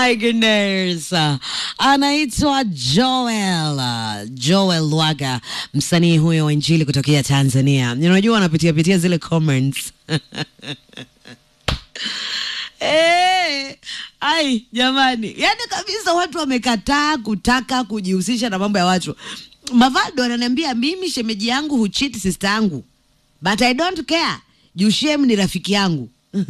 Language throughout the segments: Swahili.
my goodness. Anaitwa Joel. Joel Lwaga, msanii huyo wa injili kutokea Tanzania. Unajua anapitia pitia zile comments. Eh, ai jamani, yaani kabisa watu wamekataa kutaka kujihusisha na mambo ya watu. Mavaldo ananiambia mimi shemeji yangu huchiti sister yangu, but I don't care. Juu shem ni rafiki yangu.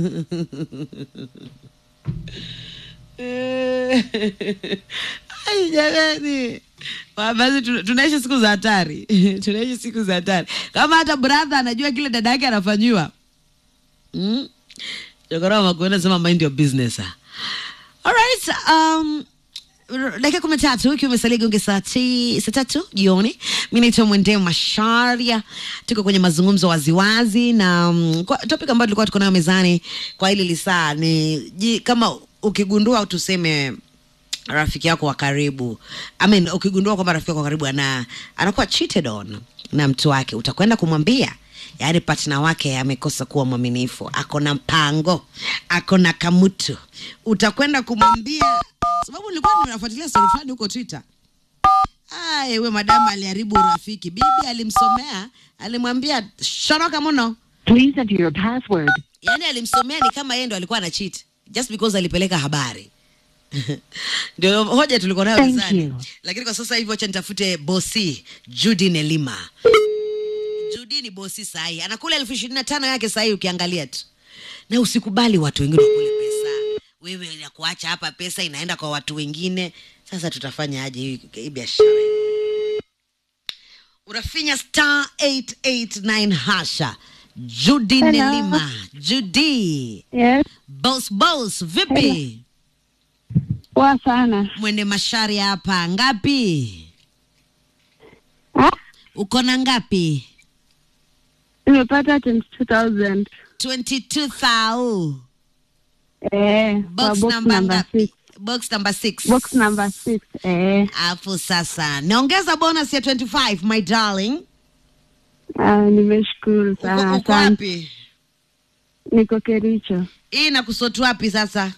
Eh, ai jamani, Wa- basi tuna- tunaishi siku za hatari tunaishi siku za hatari. Kama hata brother anajua kile dada yake anafanyiwa mm? Jogora Makuenda sema mind your business. ah. Alright, um, r- dakika kumi na tatu ikiwa imesalia gonge saa ti- saa tatu jioni. Mi naitwa Mwende Masharia, tuko kwenye mazungumzo waziwazi na um, kwa topic ambayo tulikuwa tuko nayo mezani kwa hili lisaa ni ji, kama ukigundua au tuseme rafiki yako wa karibu I mean, ukigundua kwamba rafiki yako wa karibu ana anakuwa cheated on na mtu wake utakwenda kumwambia yaani partner wake amekosa kuwa mwaminifu ako na mpango ako na kamutu utakwenda kumwambia sababu nilikuwa ninafuatilia story fulani huko twitter Ai, we madamu aliharibu urafiki bibi alimsomea alimwambia shoroka mno Please enter your password. yaani alimsomea ni kama yeye ndo alikuwa na cheat just because alipeleka habari ndio hoja tulikuwa nayo Thank mezani you. lakini kwa sasa hivi wacha nitafute bosi Judy Nelima Judy ni bosi sahi anakula elfu ishirini na tano yake sahi ukiangalia tu na usikubali watu wengine wakule pesa wewe ya kuacha hapa pesa inaenda kwa watu wengine sasa tutafanya aje hii hii biashara unafinya star 889 hasha Judy Hello. Nelima Judy Yes, boss boss vipi poa sana. mwende mashari hapa ngapi Ah, uko na ngapi nimepata 22,000. 22000 Eh, kwa box box number number ngapi six. box number 6 Box number six. Eh, alafu sasa naongeza bonus ya 25 my darling ah, nimeshukuru uko, sana. uko Asante. wapi Niko Kericho. hii nakusotu wapi sasa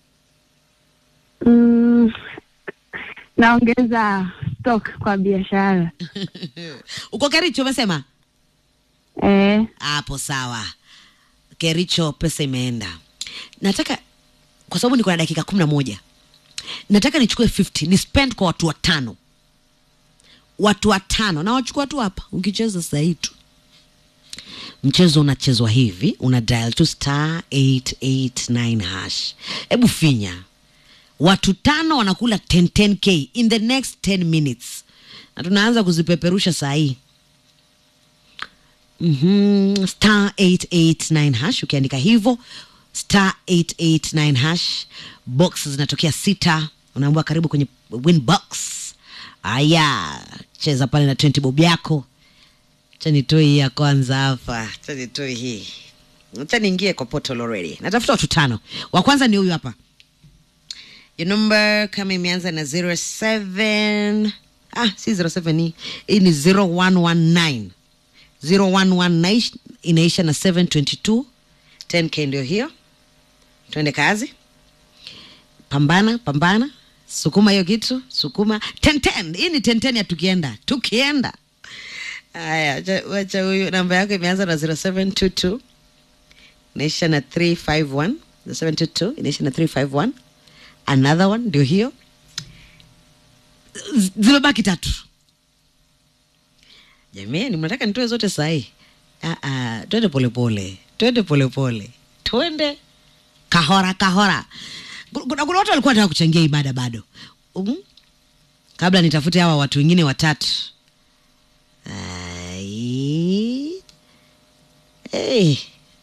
Mm, naongeza stock kwa biashara. uko kericho umesema Eh, hapo sawa kericho pesa imeenda nataka kwa sababu niko na dakika kumi na moja nataka nichukue 50 ni spend kwa watu watano watu watano na wachukua tu hapa ukicheza sahii tu mchezo unachezwa hivi una dial tu star 889 hash hebu finya watu tano wanakula 10 10k in the next 10 minutes na tunaanza kuzipeperusha saa hii mm-hmm. star 889 hash ukiandika hivyo star 889 hash box zinatokea sita unaambiwa karibu kwenye win box aya cheza pale na 20 bob yako cha nitoe hii ya kwanza hapa cha nitoe hii cha niingie kwa portal already natafuta watu tano wa kwanza ni huyu hapa your number kama imeanza na 07 ah si 07 hii hii ni 0119 0119 inaisha na 722 10k ndio hiyo twende kazi pambana pambana sukuma hiyo kitu sukuma 1010 hii ni 1010 ya tukienda tukienda haya acha- wacha huyu namba yako imeanza na 0722 inaisha na 351 0722 inaisha na 351 another one ndio hiyo Z- zimebaki tatu jamani mnataka nitoe zote sahii twende polepole twende polepole twende kahora kahora Ku- kuna, kuna watu walikuwa nataka kuchangia ibada bado um, kabla nitafute hawa watu wengine watatu Ai. Hey.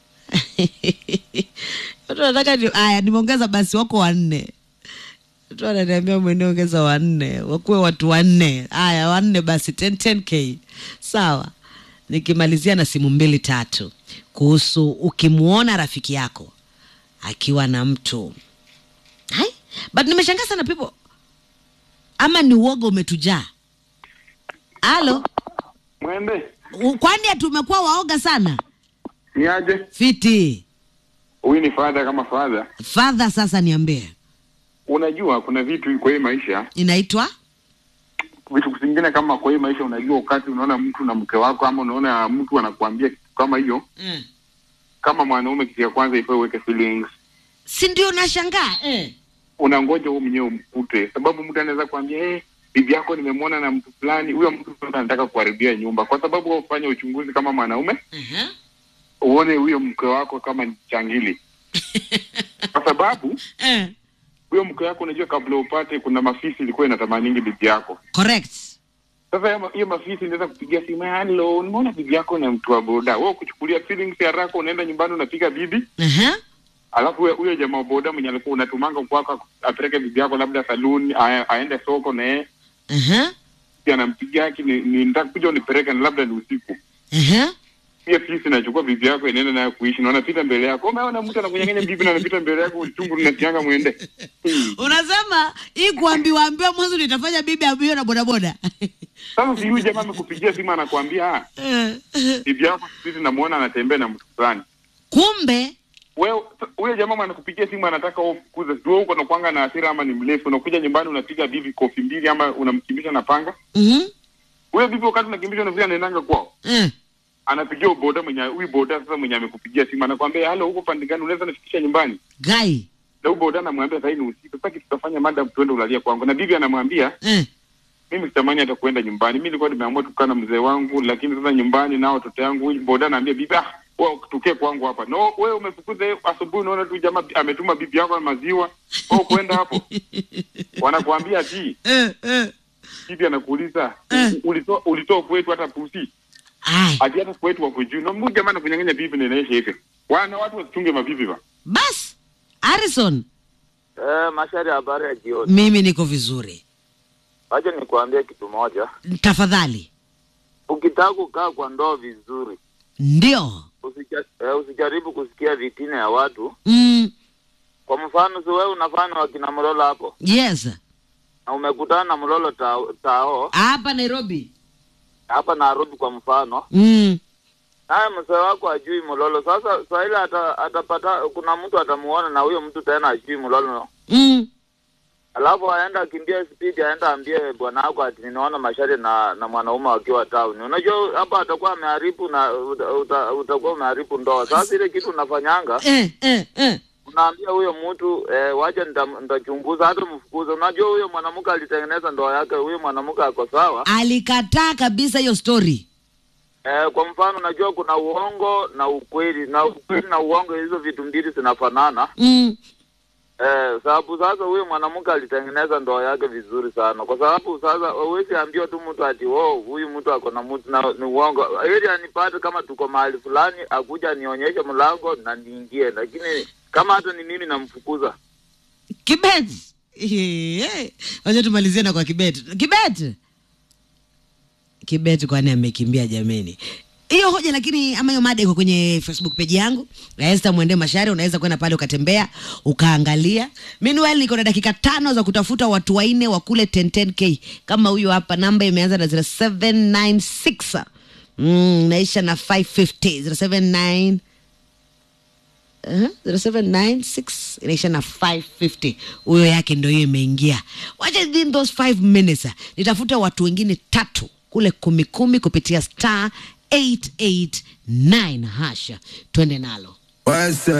watu wanataka ni, aya nimeongeza basi wako wanne watu wananiambia umeniongeza wanne wakuwe watu wanne haya wanne basi 10, 10k sawa nikimalizia na simu mbili tatu kuhusu ukimwona rafiki yako akiwa na mtu hai but nimeshangaa sana people ama ni uoga umetujaa halo Mwende, U- kwani tumekuwa waoga sana ni aje? fiti Huyu ni fadha kama fadha. fadha sasa niambie unajua kuna vitu kwa hii maisha, inaitwa vitu vingine kama kwa hii maisha, unajua wakati unaona mtu na mke wako ama unaona mtu anakuambia kitu kama hiyo, mm. kama mwanaume, kitu ya kwanza ifaa uweke feelings, si ndio nashangaa eh. unangoja wewe mwenyewe umkute, sababu mtu anaweza kuambia eh, bibi yako nimemwona na mtu fulani. Huyo mtu sasa anataka kuharibia nyumba, kwa sababu wewe ufanye uchunguzi kama mwanaume, uh-huh. uone huyo mke wako kama ni changili, kwa sababu eh. huyo mke wako, unajua kabla upate, kuna mafisi ilikuwa inatamaningi bibi yako correct Sasa hiyo ma- hiyo mafisi inaweza kupigia simu, halo, nimeona bibi yako na mtu wa boda. Wewe kuchukulia feelings ya haraka, unaenda nyumbani unapiga bibi, uh-huh. alafu huyo- huyo jamaa wa boda mwenye alikuwa unatumanga kwako apeleke bibi yako labda saloon, a- aende soko na yeye Uh-huh. pia anampigia haki, ni, ni nataka kuja unipeleke na labda ni usiku. Uh-huh. Pia fisi inachukua bibi yako inaenda nayo kuishi na unapita mbele yako. Umeona mtu anakunyang'anya bibi na anapita mbele yako, uchungu unasianga mwende. Hmm. unasema hii kuambiwa ambiwa mwanzo nitafanya bibi ambiwe na bodaboda Sasa si huyu jamaa amekupigia simu anakuambia, ah, Eh, eh. bibi yako sisi namuona anatembea na mtu fulani. kumbe wewe huyo jamaa anakupigia simu anataka wewe ufukuze, sio huko unakuanga na hasira ama ni mrefu, unakuja nyumbani unapiga bibi kofi mbili ama unamkimbisha na panga. Mhm. Huyo bibi wakati unakimbisha unafikia anaendanga kwao, Eh. anapigia boda mwenye huyu boda sasa mwenye amekupigia simu anakwambia, halo, huko pande gani, unaweza nifikisha nyumbani? gai Na huyo boda anamwambia sasa ni usiku, sasa kitu tutafanya madam, tuende ulalia kwangu. Na bibi anamwambia Eh. mimi sitamani hata kuenda nyumbani, mimi nilikuwa nimeamua tukaa na mzee wangu, lakini sasa nyumbani nao watoto yangu. Huyu boda anaambia bibi, ah, wewe tukie kwangu hapa. No, wewe umefukuza yeye asubuhi, unaona tu jamaa bi- ametuma bibi yako na maziwa, wewe kwenda hapo. Wanakuambia ati Eh, eh. bibi anakuuliza Eh. "U- ulitoa ulitoa kwetu hata pusi Ai. ati hata kwetu wako juu. Na mmoja jamaa anakunyang'anya bibi na inaisha hivi. Wana watu wasichunge mabibi ba. bas harrison Eh, Mashari, habari ya jioni. mimi niko vizuri Wacha nikuambie kitu moja. tafadhali Ukitaka kukaa kwa ndoa vizuri, ndio usija, eh, usijaribu kusikia vitina ya watu. mm. Kwa mfano, si wewe unafanya wakina Mlolo hapo yes na umekutana na Mlolo tao, tao hapa nairobi hapa Nairobi kwa mfano, mm. naye mzee wako ajui Mlolo. Sasa saa ile ata, atapata kuna mtu atamuona na huyo mtu tena ajui Mlolo, Mm. alafu aenda akimbia speed, aenda ambie bwana wako ati ninaona Mashari na na mwanaume wakiwa town. Unajua hapa atakuwa ameharibu na uta, uta, utakuwa umeharibu ndoa. Sasa ile kitu unafanyanga Eh, eh, eh. unaambia huyo mtu eh, wacha nita- nitachunguza, hata mfukuze. Unajua huyo mwanamke alitengeneza ndoa yake, huyo mwanamke ako sawa. alikataa kabisa hiyo story Eh, kwa mfano, unajua kuna uongo na ukweli, na ukweli na uongo, hizo vitu mbili zinafanana. mm. Eh, sababu sasa huyo mwanamke alitengeneza ndoa yake vizuri sana, kwa sababu sasa huwezi ambiwa tu mtu ati oh, huyu mtu ako na mtu na ni uongo, ili anipate kama tuko mahali fulani, akuja anionyeshe mlango na niingie, lakini kama hata ni mimi namfukuza. kibet Eh, wacha tumalizie na kwa kibet kibet kibet kwani amekimbia jameni hiyo hoja lakini ama hiyo mada iko kwenye facebook page yangu ya Esther Mwende Mashari. Unaweza kwenda pale ukatembea ukaangalia. Meanwhile niko na dakika tano za kutafuta watu waine wa kule 1010k kama huyo hapa, namba imeanza na 0796 mm, naisha na 550 079 Uh-huh. 0796 inaisha na 550 huyo yake ndo hiyo imeingia wacha within those 5 minutes nitafute watu wengine tatu kule kumi kumi kupitia star 889 hasha twende nalo What's up?